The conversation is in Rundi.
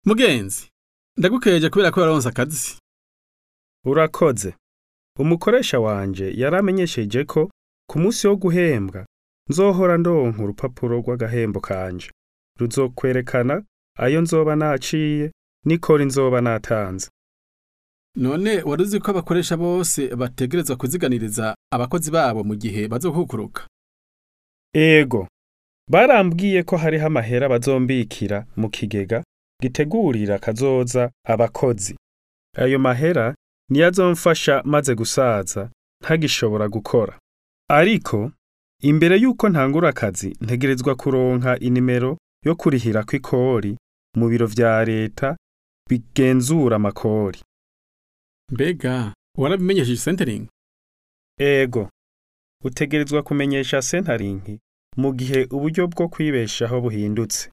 mugenzi ndagukeje kubera ko waronse akazi urakoze umukoresha wanje yaramenyesheje ko ku munsi wo guhembwa nzohora ndonka urupapuro rw'agahembo kanje ruzokwerekana ayo nzoba naciye n'ikori nzoba natanze none wari uzi ko abakoresha bose bategerezwa kuziganiriza abakozi babo mu gihe bazokukuruka ego barambwiye ko hariho amahera bazombikira mu kigega gitegurira kazoza abakozi ayo mahera niyo azomfasha maze gusaza ntagishobora gukora ariko imbere y'uko ntangura akazi ntegerezwa kuronka inimero yo kurihira kw'ikori mu biro vya leta bigenzura amakori mbega warabimenyesheje centering ego utegerezwa kumenyesha sentarinki mu gihe uburyo bwo kwibeshaho buhindutse